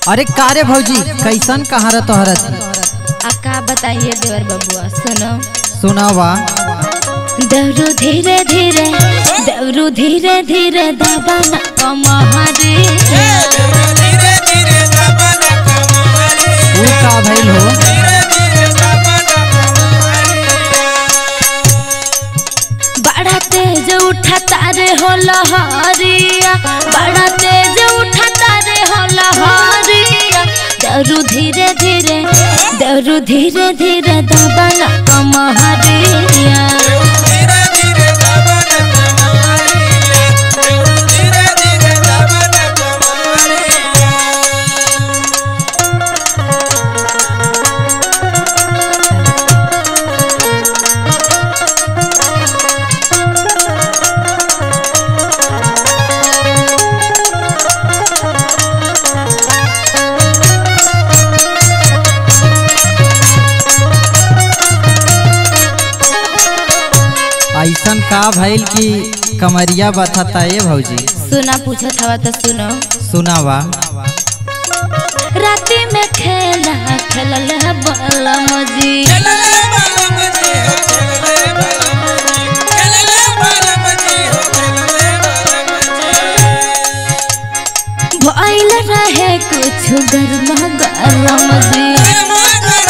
अरे कारे भौजी कैसन कहाँ रह तोहरत आ का बताइए देवर बबुआ सुनो सुनावा दौरू धीरे धीरे दौरू धीरे धीरे दबन कमहरी ऊ का भइल हो बड़ा तेज उठा तारे हो लहरिया बड़ा तेज उठा तारे हो लहरिया दौरू धीरे धीरे दौरू धीरे धीरे दबन कमहरिया ऐसन का भइल कि कमरिया बथता ए भौजी सुना पूछत हवा तो सुनो सुनावा राती में खेला खेलल है बलम जी भइल रहे कुछ गरमा गरम जी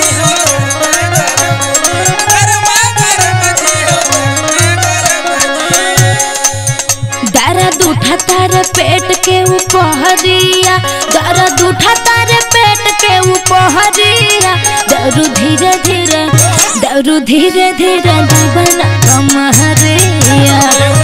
दर्द उठा तारे पेट के ऊपरिया दर्द उठा तारे पेट के ऊपरिया दौरू धीरे धीरे दौरू धीरे धीरे दबन कमहरिया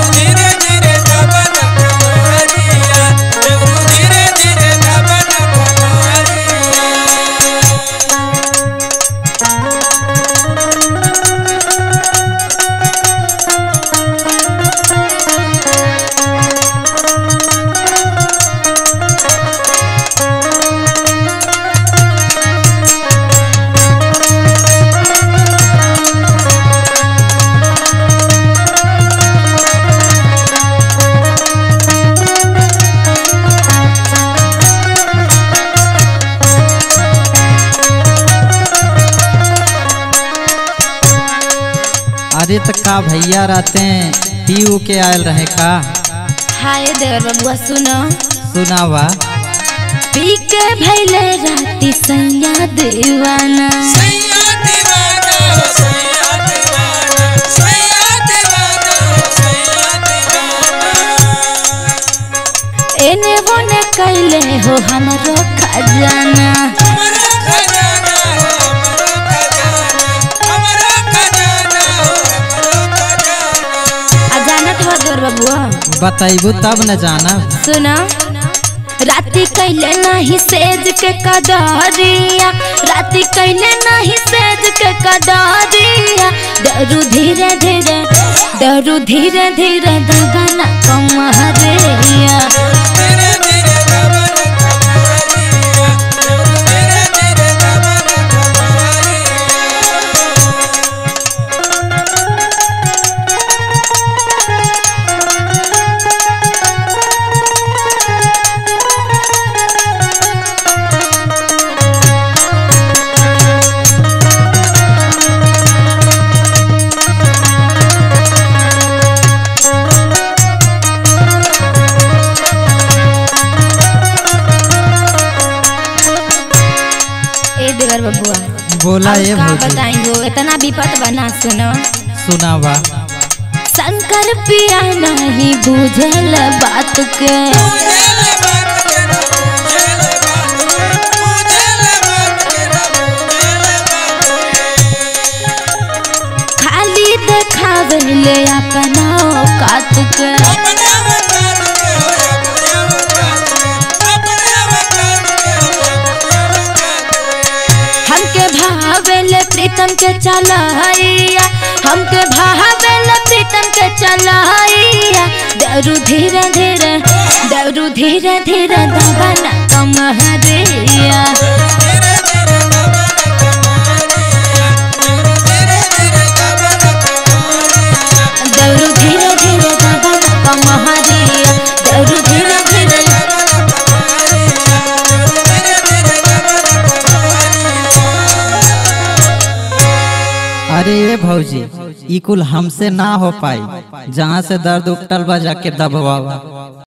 अरे त का भैया रहते पी ऊ के आयल रहे का हाय देवर बबुआ सुनो सुनावा पी के भैले राती सैया दीवाना एने बोने कैले हो हमरो खजाना आ जानत हो देवर बबुआ बताइबू तब न जाना सुना राती कैले नहीं सेज के कदरिया राती कैले नहीं सेज के कदरिया दरू धीरे धीरे दरू धीरे धीरे दबना कमहरिया ए देवर बबुआ बोला अब ए का भौजी बताई हो इतना विपत बना सुनो सुनावा शंकर पिया नहीं बुझल बात के खाली देखावे ले अपना औकात के हमके भावेले प्रीतम के चलाइया हमके भावेले प्रीतम के चलाइया दरू धीरे धीरे दरू धीरे धीरे दबना कमहरिया दरू धीरे धीरे दबना कमहरिया दरू धीरे धीरे अरे ये भौजी ई कुल हमसे ना हो पाई जहाँ से दर्द उठल बा जाके दबवावा